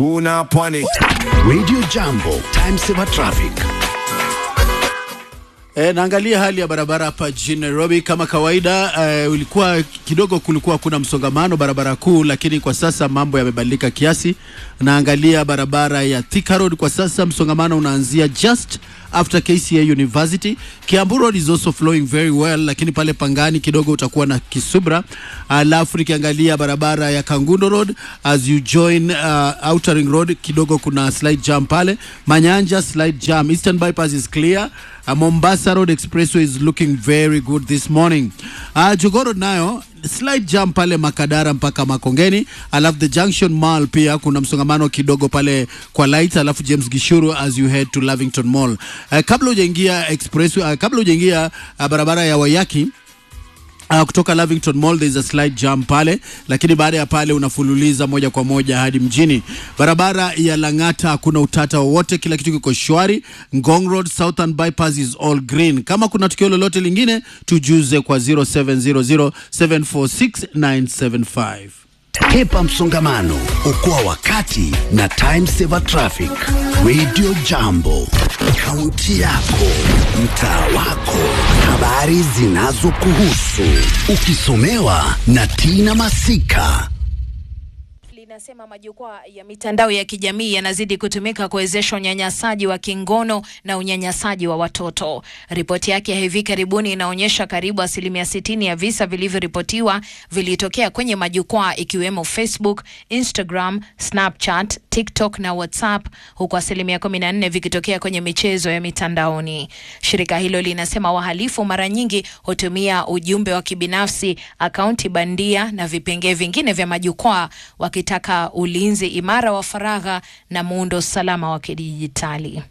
Una pwani. Radio Jambo, time saver traffic. E, naangalia hali ya barabara hapa jijini Nairobi kama kawaida. E, ulikuwa kidogo, kulikuwa kuna msongamano barabara kuu, lakini kwa sasa mambo yamebadilika kiasi. Naangalia barabara ya Thika Road kwa sasa msongamano unaanzia just after KCA University. Kiambu Road is also flowing very well, lakini pale Pangani kidogo utakuwa na kisubra. Alafu nikiangalia barabara ya Kangundo Road as you join uh, Outer Ring Road kidogo kuna slight jam pale. Manyanja slight jam. Eastern Bypass is clear. Uh, Mombasa Road Expressway is looking very good this morning. Uh, Jogoo Road nayo slight jam pale Makadara mpaka Makongeni, alafu the Junction Mall pia kuna msongamano kidogo pale kwa light, alafu James Gishuru as you head to Lavington Mall. Uh, kabla hujaingia expressway, uh, kabla hujaingia uh, barabara ya Wayaki Uh, kutoka Lavington Mall there is a slight jam pale, lakini baada ya pale unafululiza moja kwa moja hadi mjini. Barabara ya Lang'ata hakuna utata wowote, kila kitu kiko shwari. Ngong Road Southern Bypass is all green. Kama kuna tukio lolote lingine tujuze kwa 0700746975. Hepa msongamano, okoa wakati na time saver traffic. Radio Jambo, kaunti yako, mtaa wako, habari zinazokuhusu, ukisomewa na Tina Masika. linasema majukwaa ya mitandao ya kijamii yanazidi kutumika kuwezesha unyanyasaji wa kingono na unyanyasaji wa watoto. Ripoti yake ya hivi karibuni inaonyesha karibu asilimia sitini ya visa vilivyoripotiwa vilitokea kwenye majukwaa ikiwemo Facebook, Instagram, Snapchat, TikTok na WhatsApp, huku asilimia kumi na nne vikitokea kwenye michezo ya mitandaoni. Shirika hilo linasema wahalifu mara nyingi hutumia ujumbe wa kibinafsi, akaunti bandia na vipengee vingine vya majukwaa wakitaka ulinzi imara wa faragha na muundo salama wa kidijitali.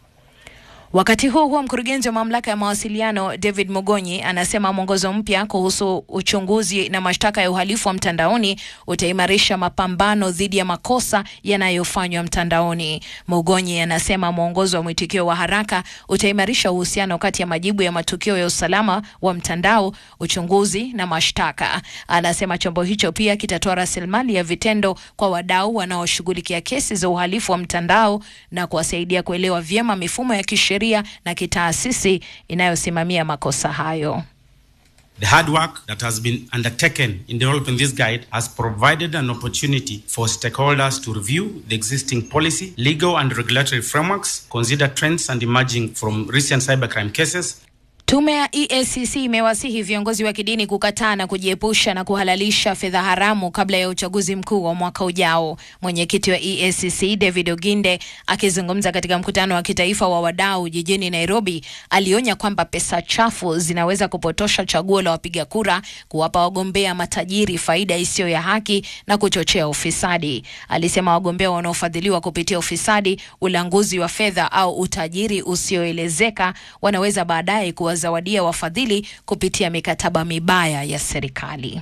Wakati huo huo, mkurugenzi wa mamlaka ya mawasiliano David Mugonyi anasema mwongozo mpya kuhusu uchunguzi na mashtaka ya uhalifu wa mtandaoni utaimarisha mapambano dhidi ya makosa yanayofanywa mtandaoni. Mugonyi anasema mwongozo wa mwitikio wa haraka utaimarisha uhusiano kati ya majibu ya matukio ya usalama wa mtandao, uchunguzi na mashtaka. Anasema chombo hicho pia kitatoa rasilimali ya vitendo kwa wadau wanaoshughulikia kesi za uhalifu wa mtandao na kuwasaidia kuelewa vyema mifumo ya kisheria na kitaasisi inayosimamia makosa hayo. The hard work that has been undertaken in developing this guide has provided an opportunity for stakeholders to review the existing policy, legal and regulatory frameworks, consider trends and emerging from recent cybercrime cases, Tume ya EACC imewasihi viongozi wa kidini kukataa na kujiepusha na kuhalalisha fedha haramu kabla ya uchaguzi mkuu wa mwaka ujao. Mwenyekiti wa EACC David Oginde akizungumza katika mkutano wa kitaifa wa wadau jijini Nairobi alionya kwamba pesa chafu zinaweza kupotosha chaguo la wapiga kura, kuwapa wagombea matajiri faida isiyo ya haki na kuchochea ufisadi. Alisema wagombea wanaofadhiliwa kupitia ufisadi, ulanguzi wa fedha au utajiri usioelezeka wanaweza baadaye kuwa zawadia wafadhili kupitia mikataba mibaya ya serikali.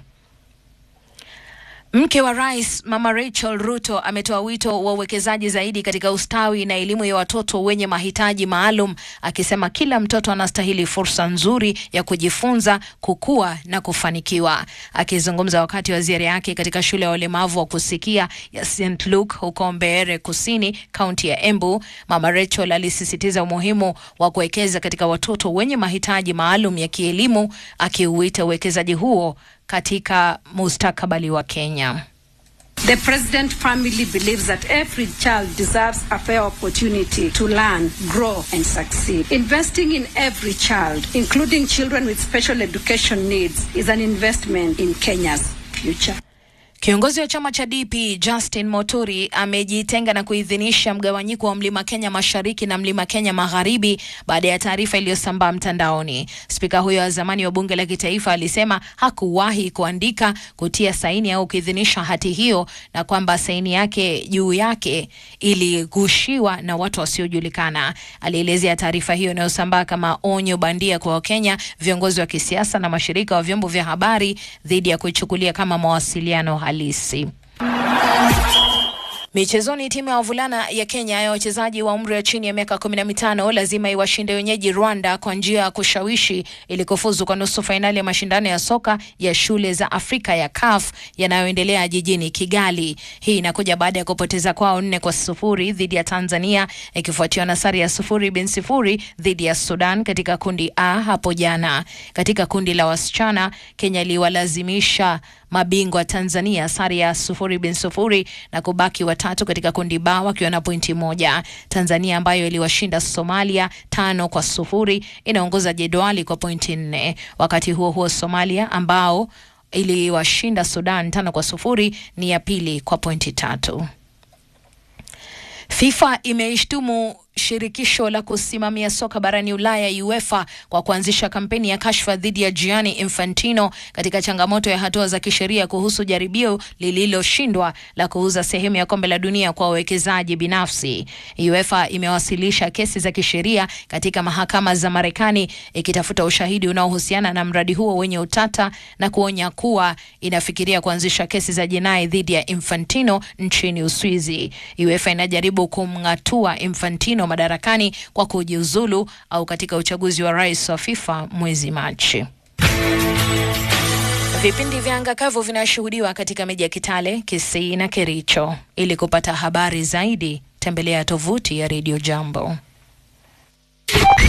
Mke wa rais Mama Rachel Ruto ametoa wito wa uwekezaji zaidi katika ustawi na elimu ya watoto wenye mahitaji maalum, akisema kila mtoto anastahili fursa nzuri ya kujifunza, kukua na kufanikiwa. Akizungumza wakati wa ziara yake katika shule ya walemavu wa kusikia ya St Luke huko Mbeere Kusini, kaunti ya Embu, Mama Rachel alisisitiza umuhimu wa kuwekeza katika watoto wenye mahitaji maalum ya kielimu, akiuita uwekezaji huo katika mustakabali wa Kenya. The President family believes that every child deserves a fair opportunity to learn, grow, and succeed. Investing in every child, including children with special education needs, is an investment in Kenya's future. Kiongozi wa chama cha DP Justin Moturi amejitenga na kuidhinisha mgawanyiko wa Mlima Kenya Mashariki na Mlima Kenya Magharibi baada ya taarifa iliyosambaa mtandaoni. Spika huyo wa zamani wa bunge la kitaifa alisema hakuwahi kuandika, kutia saini au kuidhinisha hati hiyo na kwamba saini yake juu yake iligushiwa na watu wasiojulikana. Alielezea taarifa hiyo inayosambaa kama onyo bandia kwa Wakenya, viongozi wa kisiasa na mashirika wa vyombo vya habari dhidi ya kuichukulia kama mawasiliano halisi. Michezoni, timu ya wavulana ya Kenya ya wachezaji wa umri wa chini ya miaka kumi na mitano lazima iwashinde wenyeji Rwanda kwa njia ya kushawishi ili kufuzu kwa nusu fainali ya mashindano ya soka ya shule za Afrika ya CAF yanayoendelea jijini Kigali. Hii inakuja baada ya kupoteza kwao nne kwa sufuri dhidi ya Tanzania, ikifuatiwa na sare ya sufuri bin sifuri dhidi ya Sudan katika kundi A hapo jana. Katika kundi la wasichana, Kenya iliwalazimisha mabingwa Tanzania sare ya sufuri bin sufuri na kubaki watatu katika kundi ba wakiwa na pointi moja. Tanzania ambayo iliwashinda Somalia tano kwa sufuri inaongoza jedwali kwa pointi nne. Wakati huo huo, Somalia ambao iliwashinda Sudan tano kwa sufuri ni ya pili kwa pointi tatu. FIFA imeishtumu shirikisho la kusimamia soka barani Ulaya UEFA kwa kuanzisha kampeni ya kashfa dhidi ya Gianni Infantino katika changamoto ya hatua za kisheria kuhusu jaribio lililoshindwa la kuuza sehemu ya kombe la dunia kwa wawekezaji binafsi. UEFA imewasilisha kesi za kisheria katika mahakama za Marekani ikitafuta ushahidi unaohusiana na mradi huo wenye utata na kuonya kuwa inafikiria kuanzisha kesi za jinai dhidi ya Infantino nchini Uswizi. UEFA inajaribu kumng'atua Infantino madarakani kwa kujiuzulu au katika uchaguzi wa rais wa FIFA mwezi Machi. Vipindi vya anga kavu vinashuhudiwa katika miji ya Kitale, Kisii na Kericho. Ili kupata habari zaidi, tembelea tovuti ya Radio Jambo.